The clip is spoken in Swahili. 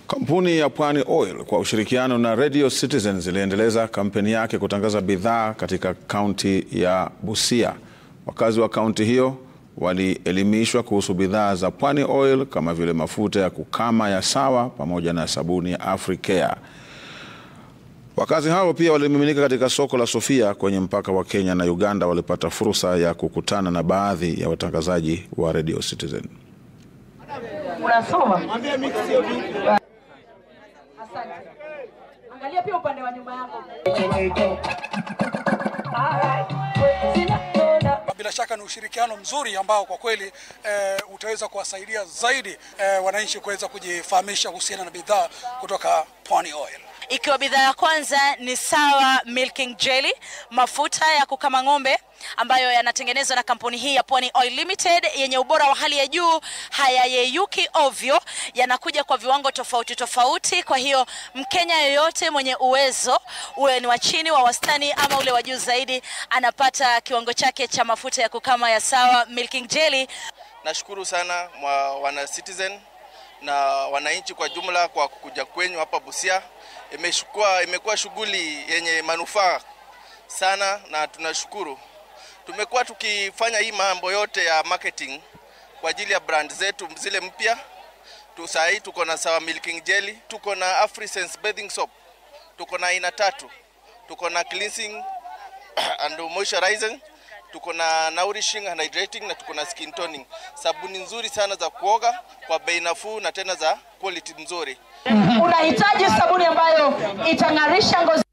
Kampuni ya Pwani Oil kwa ushirikiano na Radio Citizen ziliendeleza kampeni yake kutangaza bidhaa katika kaunti ya Busia. Wakazi wa kaunti hiyo walielimishwa kuhusu bidhaa za Pwani Oil kama vile mafuta ya kukama ya Sawa pamoja na sabuni ya Africare. Wakazi hao pia walimiminika katika soko la Sofia kwenye mpaka wa Kenya na Uganda. Walipata fursa ya kukutana na baadhi ya watangazaji wa Radio Citizen. Unasoma? Asante. Angalia pia upande wa nyuma yako. Bila shaka ni ushirikiano mzuri ambao kwa kweli eh, utaweza kuwasaidia zaidi eh, wananchi kuweza kujifahamisha kuhusiana na bidhaa kutoka Pwani Oil. Ikiwa bidhaa ya kwanza ni Sawa Milking Jelly, mafuta ya kukama ng'ombe ambayo yanatengenezwa na kampuni hii ya Pwani Oil Limited yenye ubora wa hali ya juu, hayayeyuki ovyo, yanakuja kwa viwango tofauti tofauti. Kwa hiyo Mkenya yoyote mwenye uwezo, uwe ni wa chini, wa wastani ama ule wa juu zaidi, anapata kiwango chake cha mafuta ya kukama ya Sawa Milking Jelly. Nashukuru sana mwa wana Citizen na wananchi kwa jumla kwa kuja kwenyu hapa Busia. Imeshukua, imekuwa shughuli yenye manufaa sana na tunashukuru. Tumekuwa tukifanya hii mambo yote ya marketing kwa ajili ya brand zetu zile mpya. Tu saa hii tuko na Sawa Milking Jelly, tuko na Afrisense bathing soap, tuko na aina tatu, tuko na cleansing and moisturizing tuko na nourishing and hydrating na tuko na skin toning, sabuni nzuri sana za kuoga kwa bei nafuu na tena za quality nzuri. Unahitaji sabuni ambayo itang'arisha ngozi